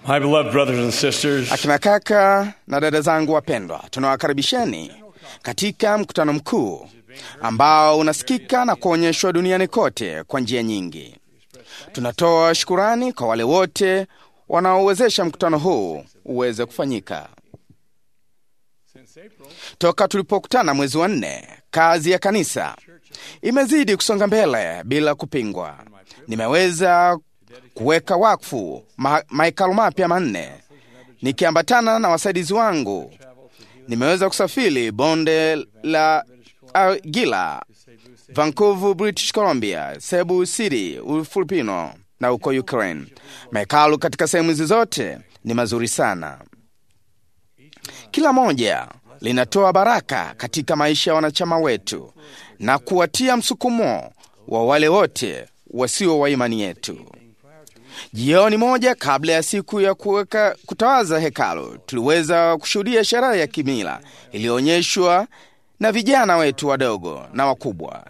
My beloved brothers and sisters, Akina kaka na dada zangu wapendwa, tunawakaribisheni katika mkutano mkuu ambao unasikika na kuonyeshwa duniani kote kwa njia nyingi. Tunatoa shukurani kwa wale wote wanaowezesha mkutano huu uweze kufanyika. Toka tulipokutana mwezi wa nne, kazi ya kanisa imezidi kusonga mbele bila kupingwa. Nimeweza kuweka wakfu ma mahekalu mapya manne nikiambatana na wasaidizi wangu. Nimeweza kusafiri bonde la Agila, Vancouver, British Columbia, Cebu City, Ufilipino na uko Ukraine. Mahekalu katika sehemu hizi zote ni mazuri sana. Kila moja linatoa baraka katika maisha ya wanachama wetu na kuwatia msukumo wa wale wote wasio wa imani yetu. Jioni moja kabla ya siku ya kuweka kutawaza hekalu, tuliweza kushuhudia sherehe ya kimila iliyoonyeshwa na vijana wetu wadogo na wakubwa.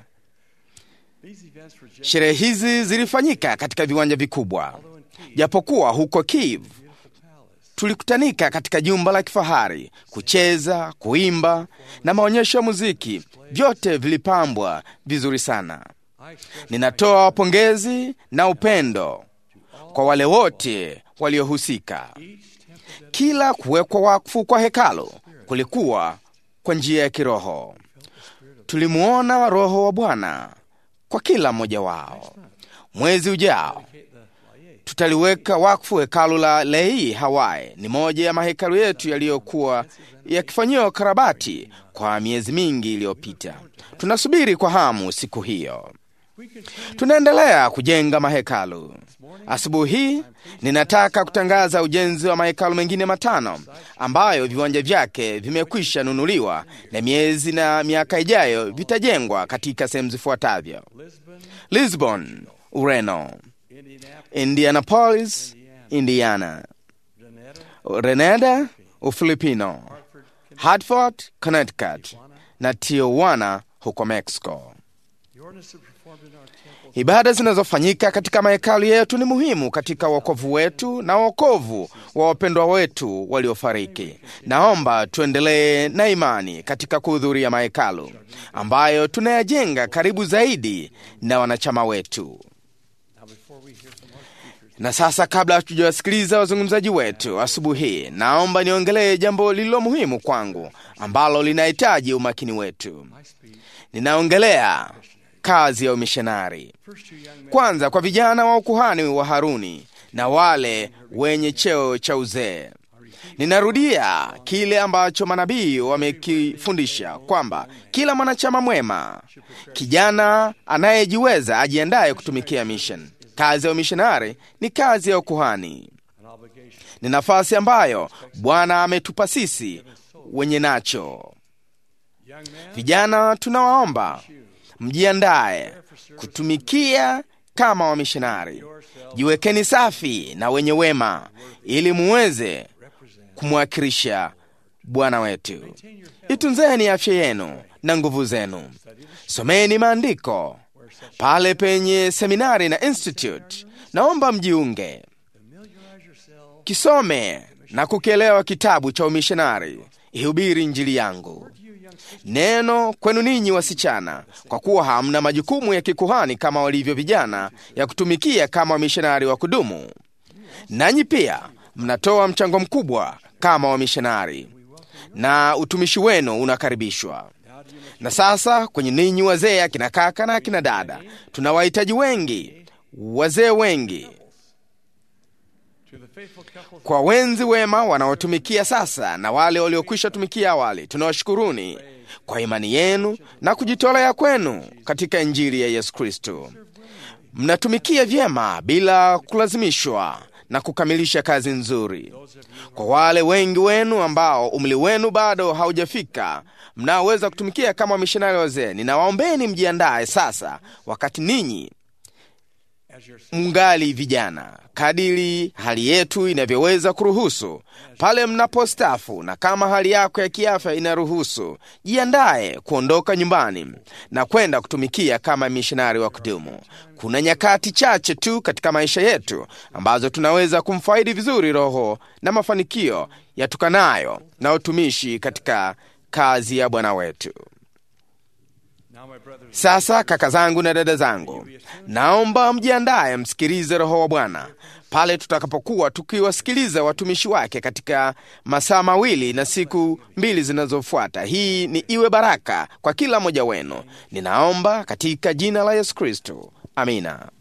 Sherehe hizi zilifanyika katika viwanja vikubwa, japokuwa huko Kiev tulikutanika katika jumba la kifahari kucheza, kuimba na maonyesho ya muziki, vyote vilipambwa vizuri sana. Ninatoa pongezi na upendo kwa wale wote waliohusika. Kila kuwekwa wakfu kwa hekalu kulikuwa kwa njia ya kiroho. Tulimuona Roho wa Bwana kwa kila mmoja wao. Mwezi ujao tutaliweka wakfu hekalu la Lei, Hawaii. Ni moja ya mahekalu yetu yaliyokuwa yakifanyiwa karabati kwa miezi mingi iliyopita. Tunasubiri kwa hamu siku hiyo. Tunaendelea kujenga mahekalu. Asubuhi hii ninataka kutangaza ujenzi wa mahekalu mengine matano ambayo viwanja vyake vimekwisha nunuliwa na miezi na miaka ijayo vitajengwa katika sehemu zifuatavyo: Lisbon, Ureno, Indianapolis, Indiana, Grenada, Ufilipino, Hartford, Connecticut na Tijuana huko Mexico. Ibada zinazofanyika katika mahekalu yetu ni muhimu katika wokovu wetu na wokovu wa wapendwa wetu waliofariki. Naomba tuendelee na imani katika kuhudhuria mahekalu ambayo tunayajenga karibu zaidi na wanachama wetu. Na sasa, kabla hatujawasikiliza wazungumzaji wetu asubuhi hii, naomba niongelee jambo lililo muhimu kwangu ambalo linahitaji umakini wetu. Ninaongelea kazi ya umishonari. Kwanza, kwa vijana wa ukuhani wa Haruni na wale wenye cheo cha uzee. Ninarudia kile ambacho manabii wamekifundisha kwamba kila mwanachama mwema, kijana anayejiweza, ajiandaye kutumikia mission. Kazi ya umishonari ni kazi ya ukuhani, ni nafasi ambayo Bwana ametupa sisi wenye nacho. Vijana, tunawaomba mjiandaye kutumikia kama wamishonari. Jiwekeni safi na wenye wema, ili muweze kumwakilisha Bwana wetu. Itunzeni afya yenu na nguvu zenu. Someni maandiko pale penye seminari na institute. Naomba mjiunge, kisome na kukielewa kitabu cha umishonari. Ihubiri Injili yangu neno kwenu ninyi wasichana, kwa kuwa hamna majukumu ya kikuhani kama walivyo vijana ya kutumikia kama wamishonari wa kudumu. Nanyi pia mnatoa mchango mkubwa kama wamishonari, na utumishi wenu unakaribishwa. Na sasa kwenye ninyi wazee, akina kaka na akina dada, tuna wahitaji wengi, wazee wengi kwa wenzi wema wanaotumikia sasa na wale waliokwisha tumikia awali, tunawashukuruni kwa imani yenu na kujitolea kwenu katika Injili ya Yesu Kristo. Mnatumikia vyema bila kulazimishwa na kukamilisha kazi nzuri. Kwa wale wengi wenu ambao umri wenu bado haujafika, mnaoweza kutumikia kama wamishonari wazee, ninawaombeni mjiandaye sasa, wakati ninyi mngali vijana, kadiri hali yetu inavyoweza kuruhusu, pale mnapostafu, na kama hali yako ya kiafya inaruhusu, jiandaye kuondoka nyumbani na kwenda kutumikia kama mishonari wa kudumu. Kuna nyakati chache tu katika maisha yetu ambazo tunaweza kumfaidi vizuri Roho na mafanikio yatokanayo na utumishi katika kazi ya Bwana wetu. Sasa kaka zangu na dada zangu, naomba mjiandaye msikilize Roho wa Bwana pale tutakapokuwa tukiwasikiliza watumishi wake katika masaa mawili na siku mbili zinazofuata. Hii ni iwe baraka kwa kila mmoja wenu. Ninaomba katika jina la Yesu Kristo, amina.